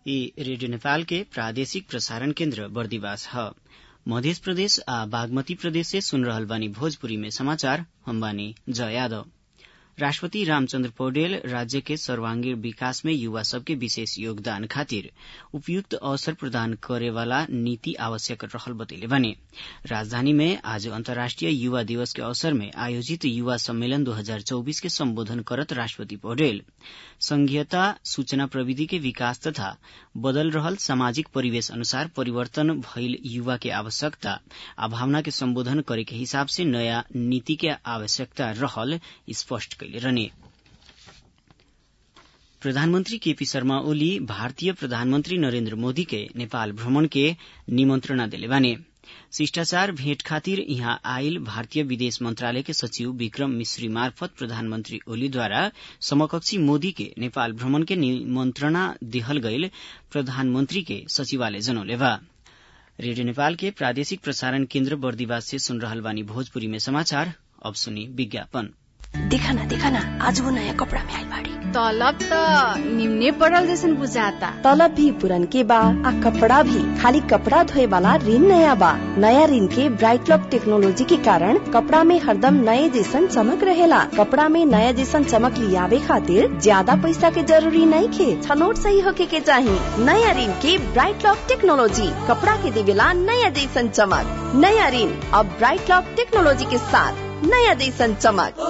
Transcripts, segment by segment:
ई रेडियो नेपाल के प्रादेशिक प्रसारण केन्द्र बर्दिवास ह मध्य प्रदेश आ बागमती प्रदेश से सुन रहल बानी भोजपुरी में समाचार हम बानी जय यादव राष्ट्रपति रामचन्द्र पौडेल राज्य के सर्वांगीण विकास में युवा सबके विशेष योगदान खातिर उपयुक्त अवसर प्रदान करेवाला नीति आवश्यक रहल बतैले बानी राजधानी में आज अन्तर्राष्ट्रिय युवा दिवस के अवसर में आयोजित युवा सम्मेलन 2024 के सम्बोधन करत राष्ट्रपति पौडेल संघीयता सूचना प्रविधि के विकास तथा बदल रहल सामाजिक परिवेश अनुसार परिवर्तन भइल युवा के आवश्यकता आ भावना के सम्बोधन करे के हिसाब से नयाँ नीति के आवश्यकता रहल स्पष्ट कैले रहने प्रधानमन्त्री केपी शर्मा ओली भारतीय प्रधानमन्त्री नरेन्द्र मोदी के नेपाल भ्रमण के निमन्त्रणा देले बाने शिष्टाचार भेट खातिर यहाँ आयल भारतीय विदेश मन्त्रालय के सचिव विक्रम मिश्री मार्फत प्रधानमन्त्री ओलीद्वारा समकक्षी मोदी के नेपाल भ्रमण के निमन्त्रणा दिहल गईल प्रधानमन्त्री के सचिवालय जनौले बा रेडियो नेपाल के प्रादेशिक प्रसारण केन्द्र बर्दिवास से सुन रहल बानी भोजपुरी में समाचार अब सुनी विज्ञापन देखा ना देखा ना आज वो नया कपड़ा में आइल बाड़ी तलब त निम्ने पड़ल जैसन बुझाता तलब भी पुरन के बा आ कपड़ा भी खाली कपड़ा धोए वाला ऋण नया बा नया ऋण के ब्राइट लॉक टेक्नोलॉजी के कारण कपड़ा में हरदम नए जैसन चमक रहेला कपड़ा में नया जैसन चमक लियावे खातिर ज्यादा पैसा के जरूरी नहीं खे छनोट सही होके के चाही नया ऋण के ब्राइट लॉक टेक्नोलॉजी कपड़ा के देवेला नया जैसन चमक नया ऋण अब ब्राइट लॉक टेक्नोलॉजी के साथ नया जैसन चमक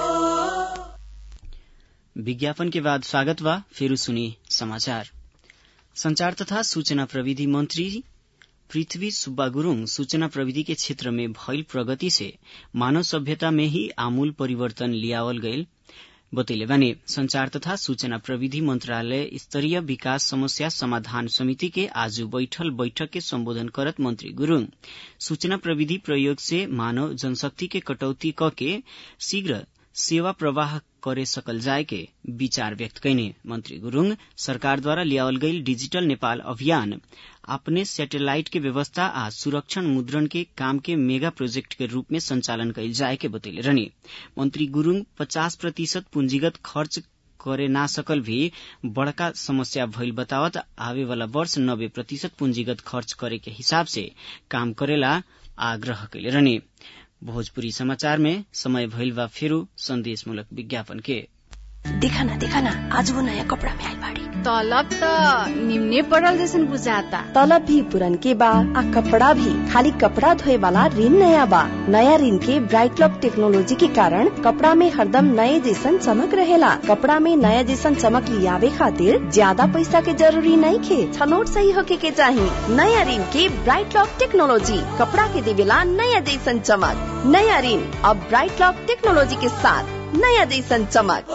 विज्ञापन के बाद स्वागत बा फेरू सुनी समाचार संचार तथा सूचना प्रविधि मंत्री पृथ्वी सुब्बा गुरूङ सूचना प्रविधि के क्षेत्र में भइल प्रगति से मानव सभ्यता में ही आमूल परिवर्तन लियावल गईल बतैले बानी संचार तथा सूचना प्रविधि मंत्रालय स्तरीय विकास समस्या समाधान समिति के आज बैठल बैठक के सम्बोधन करत मंत्री गुरूङ सूचना प्रविधि प्रयोग से मानव जनशक्ति के कटौती क के शीघ्र सेवा प्रवाह करे सकल जाए के विचार व्यक्त कैने मंत्री गुरूङ सरकारद्वारा लियावल गईल डिजिटल नेपाल अभियान अपने सैटेलाइट के व्यवस्था आ सुरक्षण मुद्रण के काम के मेगा प्रोजेक्ट के रूप में संचालन कैल जाए के बतैले रहने मंत्री गुरूङ पचास प्रतिशत पूंजीगत खर्च करे ना सकल भी बड़का समस्या भइल बतावत आवे वाला वर्ष नब्बे प्रतिशत पूंजीगत खर्च करे के हिसाब से काम करेला आग्रह कैले रहने भोजपुरी समाचार में समय भइल बा फेरू संदेशमूलक विज्ञापन के देखा ना देखा ना आज वो नया कपड़ा में आइल बाड़ी तलब त निम्ने पड़ल जैसन बुझाता तलब भी पुरन के बा आ कपड़ा भी खाली कपड़ा धोए वाला ऋण नया बा नया ऋण के ब्राइट लॉक टेक्नोलॉजी के कारण कपड़ा में हरदम नए जैसन चमक रहेला कपड़ा में नया जैसन चमक लियावे खातिर ज्यादा पैसा के जरूरी नहीं खे छनोट सही होके के चाही नया ऋण के ब्राइट लॉक टेक्नोलॉजी कपड़ा के देवेला नया जैसन चमक नया ऋण अब ब्राइट लॉक टेक्नोलॉजी के साथ नया जैसन चमक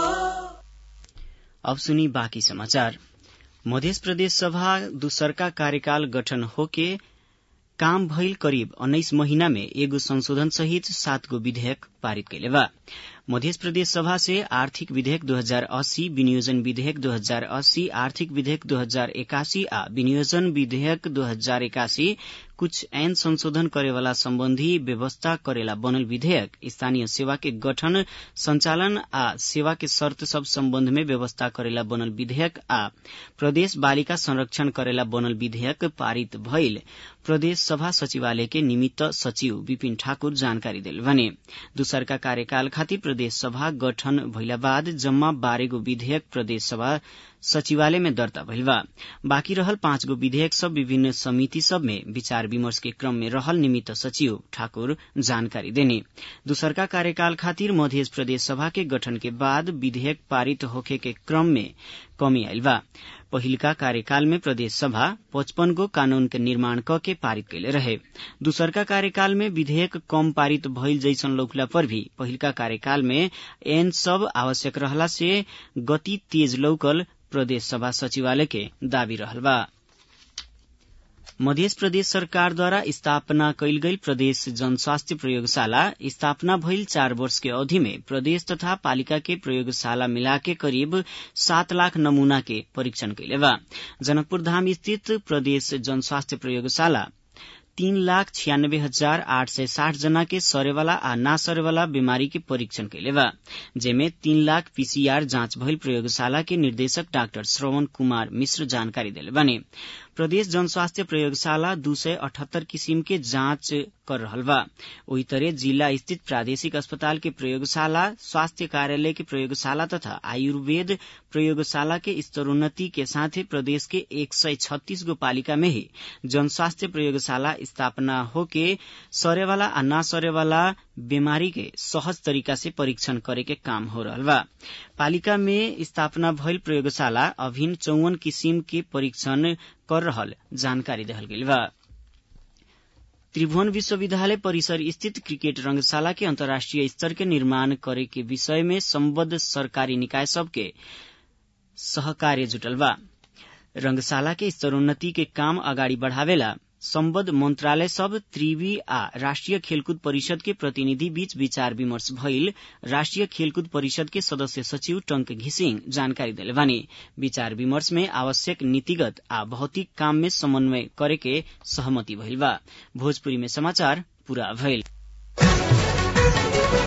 अब सुनी बाँकी समाचार मध्य प्रदेश सभा दूसरका कार्यकाल गठन होके काम भइल करिब उन्नाइस महीना में एगो संशोधन सहित सात गो विधेयक पारित कैले बा मध्य प्रदेश सभा से आर्थिक विधेयक 2080 विनियोजन विधेयक 2080 आर्थिक विधेयक 2081 आ विनियोजन विधेयक 2081 कुछ ऐन संशोधन करेवाला सम्बन्धी व्यवस्था करेला बनल विधेयक स्थानीय सेवा के गठन संचालन आ सेवा के शर्त सब सम्बन्ध में व्यवस्था करेला बनल विधेयक आ प्रदेश बालिका संरक्षण करेला बनल विधेयक पारित भइल प्रदेश सभा सचिवालय के निमित्त सचिव विपिन ठाकुर जानकारी दिल भने दूसरका कार्यकाल खातिर प्रदेश सभा गठन भइला बाद जम्मा बाह्रगो विधेयक प्रदेश सभा सचिवालय में दर्ता भइल बा बाँकी रहल पाँच गो विधेयक सब विभिन्न समिति सब में विचार विमर्श के क्रम में रहल निमित्त सचिव ठाकुर जानकारी देने दूसरका कार्यकाल खातिर मध्य प्रदेश सभा के गठन के बाद विधेयक पारित होखे के क्रम में कमी आयल बा पहिलका कार्यकाल में प्रदेश सभा पचपन गो कानून के निर्माण क के पारित कैले रहे दूसरका कार्यकाल में विधेयक कम पारित भइल जैसन लौकला पर भी पहिलका कार्यकाल में एन सब आवश्यक रहला से गति तेज लौकल प्रदेश सभा सचिवालय के दावी रहल बा मध्य प्रदेश सरकारद्वारा स्थापना कैल गई प्रदेश जनस्वास्थ्य प्रयोगशाला स्थापना भइल चार वर्ष के अवधि में प्रदेश तथा पालिका के प्रयोगशाला मिलाके करीब सात लाख नमूना के परीक्षण कैले बा जनकपुर धाम स्थित प्रदेश जनस्वास्थ्य प्रयोगशाला तीन लाख छियानब्बे हजार आठ सय साठ जना के सरेवाला आ ना सरेवाला बीमारी के परीक्षण कैले बा जेमे तीन लाख पीसीआर जांच भइल प्रयोगशाला के निर्देशक डाक्टर श्रवण कुमार मिश्र जानकारी देले बने प्रदेश जनस्वास्थ्य प्रयोगशाला दू सय अठहत्तर किसिम के जांच कर रहल बा ओही तरह जिला स्थित प्रादेशिक अस्पताल के प्रयोगशाला स्वास्थ्य कार्यालय के प्रयोगशाला तथा आयुर्वेद प्रयोगशाला के स्तरोन्नति के साथे प्रदेश के एक सय छत्तीस गो पालिका में ही जनस्वास्थ्य प्रयोगशाला स्थापना होके सरेवाला आ ना सरेवाला बीमारी के सहज तरीका से परीक्षण करे के काम हो रहल बा पालिका में स्थापना भइल प्रयोगशाला अभिन चौवन किसिम के परीक्षण कर रहल जानकारी देहल गेल बा त्रिभुवन विश्वविद्यालय परिसर स्थित क्रिकेट रंगशाला के अंतर्राष्ट्रीय स्तर के निर्माण करे के विषय में सम्बद्ध सरकारी निकाय सबके सहकार्य जुटल बा रंगशाला के स्तरोन्नति के काम अगाडि बढ़ावेला सम्बद्ध मन्त्रालय सब त्रिवी आ राष्ट्रिय खेलकुद परिषद के प्रतिनिधि बीच विचार विमर्श भइल राष्ट्रिय खेलकुद परिषद के सदस्य सचिव टंक घिसिङ जानकारी देले बानी विचार विमर्श में आवश्यक नीतिगत आ भौतिक काम में समन्वय करे के सहमति भइल बा भोजपुरी में समाचार पूरा भइल